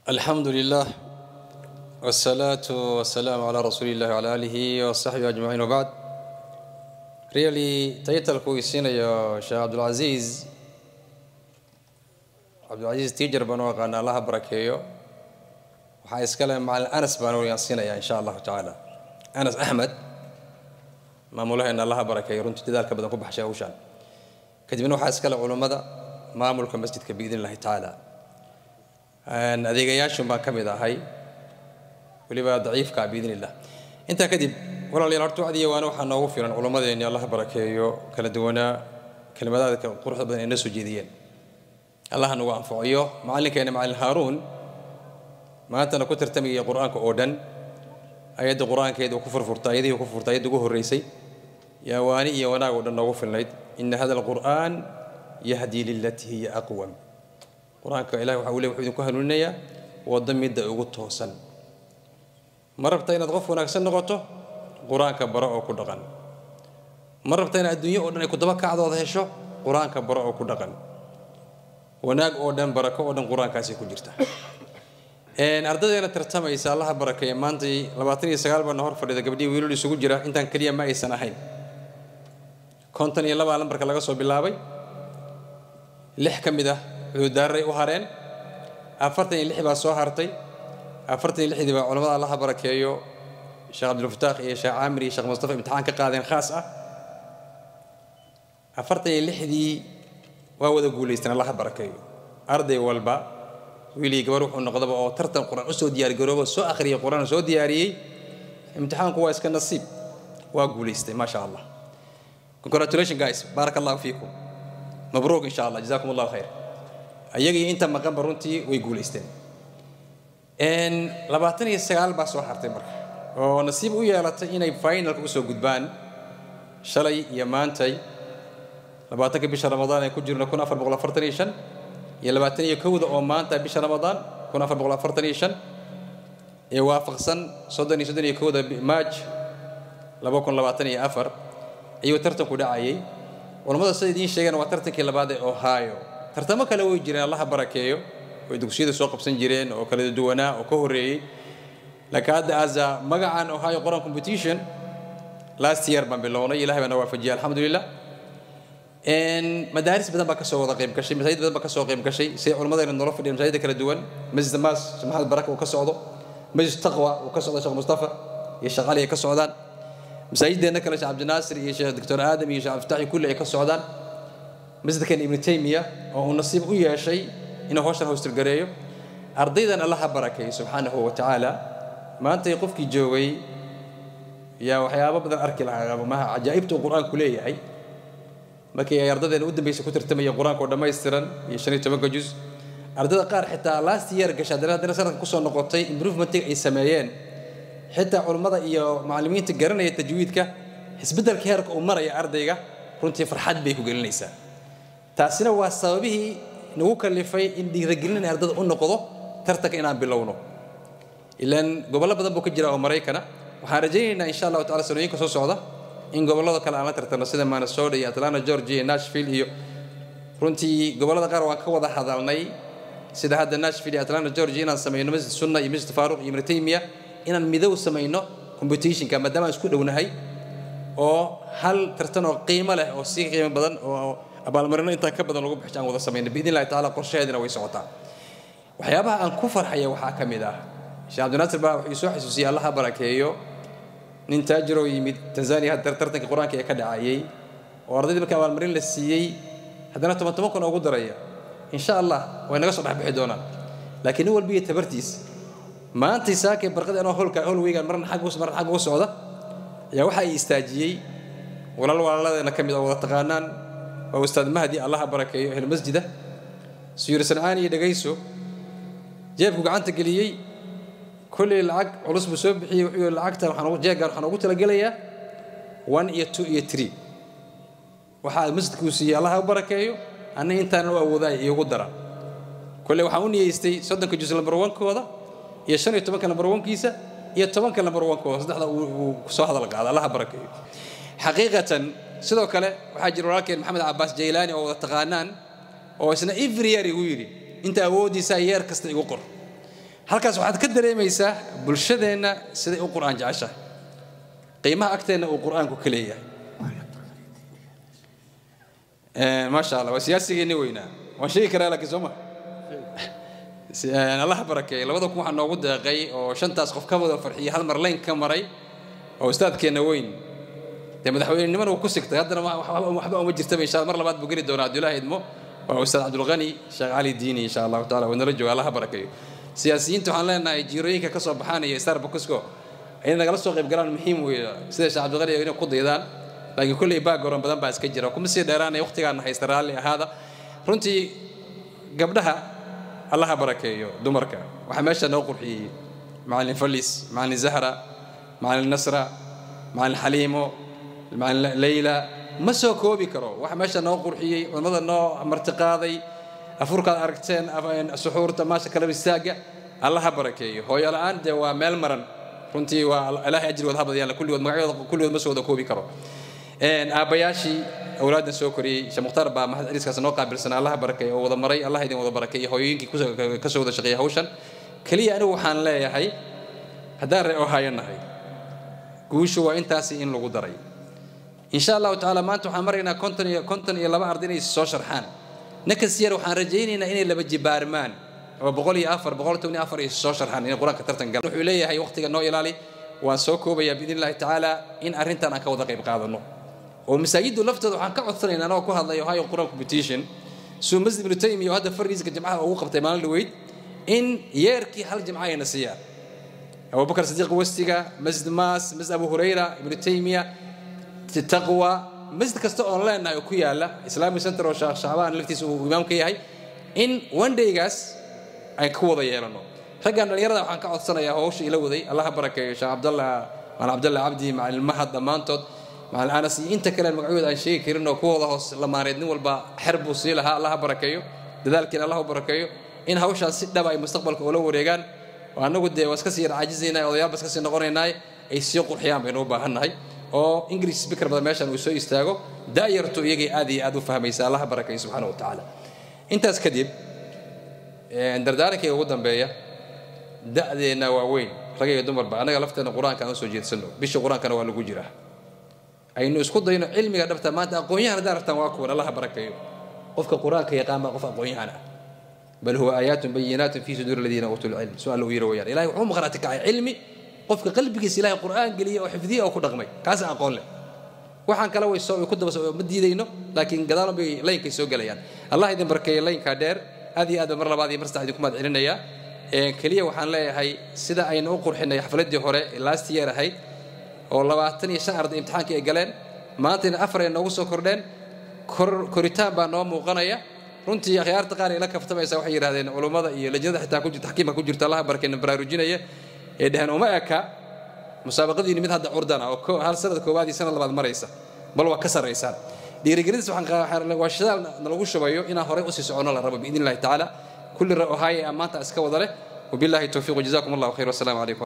alxamdu lilah wsalaatu wasalaamu calaa rasuuli illahi wcala aalihi wasaxbihi ajmaciin wabacd really taytalku uu siinayo sheekh cabdulcasiis cabdulcasiis tiijar baan u aqaana allaha barakeeyo waxaa iskale macalin anas baan wayaan siinaya insha allahu tacaala anas axmed maamulaheena allaha barakeeyo runtii dadaalka badan ku baxshay hawshaan kadibna waxaa iskale culummada maamulka masjidka biidn illahi tacaala adeegayaashun baan ka mid ahay weliba daciifka biidn illah intaa kadib walaalayaal horta wacdiya waana waxaa noogu filan culummadeenni allah barakeeyo kala duwanaa kelimadaadka quruxda badan ay noo soo jeediyeen allah nagu anfaciyo macallinkeena macallin haaruun maantana ku tartamayay qur-aanka oo dhan ayadda qur-aankeeda ku furfurta ayadihii ku furta ayadda ugu horreysay yaa waani iyo wanaag oo dhan noogu filnayd ina hada alqur'aan yahdii lilatii hiya aqwam qur-aanka ilahi waxa uu le wuxuu idinku hanuuninayaa waddo midda ugu toosan ma rabta inaad qof wanaagsan noqoto qur-aanka baro oo ku dhaqan ma rabta inaad adduunyo oo dhan ay kudaba kacdooda hesho qur-aanka baro oo ku dhaqan wanaag oo dhan barako oo dhan qur-aankaasay ku jirta ardaydeena tartamaysa allaha barakeeya maantay labaatan iyo sagaal baana hor fadhida gabdhihii wiilal isugu jira intaan keliya ma aysan ahayn konton iyo labaa lambarka laga soo bilaabay lix ka mid ah cudurdaaray u hareen afartan iyo lix baa soo hartay afartan iyo lixdii baa culamada allaha barakeeyo sheekh cabdilfataax iyo sheekh caamir iyo sheekh mustafa imtixaan ka qaadeen khaas ah afartan iyo lixdii waa wada guulaysteen allaha barakeeyo arday walba wiilii gabar wuxuu noqdaba oo tartan qur-aan usoo diyaargaroobo soo akhriyay qur-aan soo diyaariyey imtixaanku waa iska nasiib waa guulaystay maasha allah congratulation guys baaraka allahu fiikum mabruuk insha allah jazakum allahu khayr ayaga iyo inta maqanba runtii way guulaysteen labaatan iyo sagaal baa soo hartay marka oo nasiib u yeelatay inay finalka usoo gudbaan shalay iyo maantay labaatanka bisha ramadaan ay ku jirno kun afar boqol afartan iyo shan iyo labaatan iyo kowda oo maanta bisha ramadaan kun afar boqol afartan iyo shan ee waafaqsan soddon iyo soddon iyo kowda maaj laba kun labaatan iyo afar ayuu tartanku dhacayay culammada sida idiin sheegeen waa tartankii labaad ee ohio tartamo kale way jireen allaha barakeeyo way dugsiyada soo qabsan jireen oo kala duwanaa oo ka horreeyey laakiin hadda asa magacan ohio qoran competition last year baan bilownay ilahay baa na waafajiyay alxamdulilah madaaris badan baa kasoo wada qayb gashay masaajid badan baa kasoo qayb gashay sida culammadeena noola fadhiya masaajida kala duwan masjid maas sheekh maxamed baraka uu ka socdo masjid taqwa uu ka socdo sheekh mustafa iyo sheekh cali ay ka socdaan masaajideenna kale sheekh cabdinaasir iyo sheekh doctor aadam iyo sheekh abdifataxi kulli ay ka socdaan masjidkan ibnu taymiya oo uu nasiib u yeeshay inuu hawshan howstirgareeyo ardaydan allaha barakeeyo subxaanahu wa tacaala maantay qofkii joogay yaa waxyaabo badan arki lahaa maha cajaa'ibta uu qur-aanku leeyahay markii ay ardadeena u dambaysa ku tartamaya qur-aanka oo dhammaystiran iyo shan iyo tobanka juz ardayda qaar xitaa last year gashay haddana haddana sanadka kusoo noqotay improvementiga ay sameeyeen xitaa culummada iyo macallimiinta garanaya tajwiidka isbeddelka heerka uu maraya ardayga runtii farxad bay ku gelinaysaa taasina waa sababihii nagu kalifay in dhiiragelin in ardada u noqdo tartanka inaan bilowno ilaan gobollo badan buu ka jira oo maraykana waxaan rajaynaynaa insha allahu tacala sanooyinka soo socda in gobollada kale aan la tartano sida minnesota iyo atlanta georgia iyo nashville iyo runtii gobollada qaar waan ka wada hadalnay sida hadda nashville iyo atlanta georgia inaan samayno masjid sunna iyo masjid faaruq iyo ibnu taymiya inaan midow samayno competitionka maadaama aan isku dhownahay oo hal tartan oo qiimo leh oo si qiimo badan oo abaalmarino intaan ka badan lagu bixi aan wada samayno biidn illahi tacala qorshaheedina way socotaa waxyaabaha aan ku farxaya waxaa ka mid ah sheekh cabdinaasir baa wuxuu soo xasuusiyey allaha barakeeyo nin taajiroo yimid tanzania hadda tartanka qur-aanka ee ka dhacayay oo ardaydii marka abaalmarin la siiyey haddana toban toban kun ugu daraya insha allah way naga soo dhexbixi doonaan laakiin nin walbiyo tabartiis maantay saakay barqadii anoo holka holweygan marna xag marna xag uga socda ayaa waxa ay istaajiyey walaal walaaladeena ka mid oo wada taqaanaan waa ustaad mahdi allaha barakeeyo ehl masjida suyir sancaani iyo dhegayso jeebku gacanta geliyey kolley lacag culus buu soo bixiyey wuxuu yihi lacagta waxaan jeegaan waxaan ugu talagelayaa one iyo two iyo three waxaa masjidkuu siiyey allaha u barakeeyo anna intaana u awoodaay iigu dara kolley waxaan u niyeystay soddonka juz lambar wankooda iyo shan iyo tobanka lambar wankiisa iyo tobanka lambar wankooda saddexda uu soo hadal qaada allaha barakeeyo xaqiiqatan sidoo kale waxaa jira walaalkeen maxamed cabaas jaylaani oo wada taqaanaan oo isna every year igu yidhi inta awooddiisa yeer kasta igu qor halkaas waxaad ka dareemaysaa bulshadeenna siday u qur'aan jeceshahay qiimaha agteenna uu qur'aanku ka leeyahay maasha allah waa siyaasigeenni weynaa waan sheegi karaa laakiin soo ma allah barakeeye labada kun waxaa noogu deeqay oo shantaas qof ka wada farxiyey hal mar layn ka maray oo ustaadkeenna weyn dee madaxweynenimana uu ku sigtay haddana waxba uma jirtaba insha mar labaad buu geli doonaa abdullaahi idmo waa ustaad cabdulqani sheekh cali diini insha allahu taala waa nala jooga allah barakeeyo siyaasiyiinta waxaan leenahay jiirooyinka ka soo baxaanaya starbucksko inay nagala soo qayb galaan muhiim weeye sida sheekh cabdulqani inay ku daydaan laakiin kolley background badan baa iska jira kuma sii dheeraanaya waqtigaana haysta raalli ahaada runtii gabdhaha allaha barakeeyo dumarka waxaa meesha noo qurxiyey macalin falis macalin zahra macalin nasra macalin xaliimo macalin leyla ma soo koobi karo waxa meesha noo qurxiyey culimmada noo martiqaaday afurkaad aragteen suxuurta maasha kala istaaga allaha barakeeyo hooyo la-aan dee waa meel maran runtii waa ilaahay ajrigood ha badiyaan kulligood magacyadooda kulligood ma soo wada koobi karo aabbayaashii awlaaddan soo koriyey sheekh mukhtaar baa mahad celiiskaas noo qaabilsanaa allaha barakeeyo oo wada maray allah idin wada barakeeyo hooyooyinkii ka soo wada shaqeeyay hawshan keliya anigu waxaan leeyahay haddaan ree ohaayo nahay guushu waa intaasi in lagu daray insha allahu tacaala maanta waxaan maraynaa konton iyo konton iyo laba arday inay soo sharxaan nakas yar waxaan rajaynaynaa inay laba jibaarmaan oo boqol iyo afar boqol toban iyo afar ay soo sharxaan inay qur-aanka tartan galaan wuxuu leeyahay waqtiga noo ilaali waan soo koobayaa biidn illahi tacaala in arrintan aan ka wada qayb qaadano oo masaajiddu laftooda waxaan ka codsanaynaa anagoo ku hadlay ohio quran competition suu masjid ibnu taymiya oo hadda fariiska jimcaha ugu qabtay maalin dhaweyd in yeerkii hal jimca ayna siiyaan abubakar sadiiq westiga masjid maas masjid abu hurayra ibnu taymiya taqwa masjid kasta oon leenahay oo ku yaala islamic center oo sheekh shacbaan laftiisa uu imaam ka yahay in one daygaas ay ku wada yeelano raggan dhallinyarada waxaan ka codsanayaa hawsha ila waday allaha barakeeyo sheekh cabdallah macalin cabdallah cabdi macalin mahad dhammaantood macalin anas iyo inta kale magacyooda aan sheegi karin oo kuwooda hoos lamaaneed nin walba xer buu sii lahaa allaha barakeeyo dadaalkiina allah u barakeeyo in hawshaas si dhaba ay mustaqbalka ula wareegaan oo annagu dee waa iska sii yar caajizaynaa odayaal ba iska sii noqonaynaa ay sii qurxiyaan baynu u baahannahay oo english speaker badan meeshan uu soo istaago da'yartu iyagay aad iyo aad u fahmaysa allaha barakeeyo subxaana wa tacaala intaas kadib dardaarankayga ugu dambeeya da'deenna waa weyn rag iyo dumarba annaga lafteenna qur-aanka aan u soo jeedsano bisha qur-aankana waa lagu jiraa aynu isku dayno cilmiga dhabta maanta aqoon-yahan haddaan rabtaan waa kuwan allaha barakeeyo qofka qur-aanka yaqaan baa qof aqoon-yahan ah bal huwa aayaatun bayinaatun fii suduuri aladiina uutuu lcilm su-aal uu yiri wayaan ilahay wuxuu maqhraati kacay cilmi qofka qalbigiisa ilahay qur'aan geliyay oo xifdiyay oo ku dhaqmay kaasa aqoon leh waxaan kale way soo ku daba ma diidayno laakiin gadaalun bay laynkay soo gelayaan allah idin barkeeya laynkaa dheer aad iyo aad ba mar labaad iyo mar saddex idinku mahad celinayaa keliya waxaan leeyahay sida aynu u qurxinay xafladdii hore last year ahayd oo labaatan iyo shan arday imtixaankii ay galeen maantayna afar ay noogu soo kordheen koritaan baa noo muuqanaya runtii akhyaarta qaar ay la kaftamaysa waxay yidhahdeen culummada iyo lajnada xitaa ku taxkiimka ku jirta allaha barkeena baraarujinaya ee dheheen uma eka musaabaqadiini mid hadda curdana oo hal sanad koowaad iyo sanad labaad maraysa bal waa ka sarraysaan dhiirigelintaas waa shidaal nalagu shubayo inaan horey usii soconno la rabo biidn illahi tacaala kulli ohaaye ammaanta iska wada leh wabillahi towfiiq wajazakum allahu khayr wasalaamu calaykum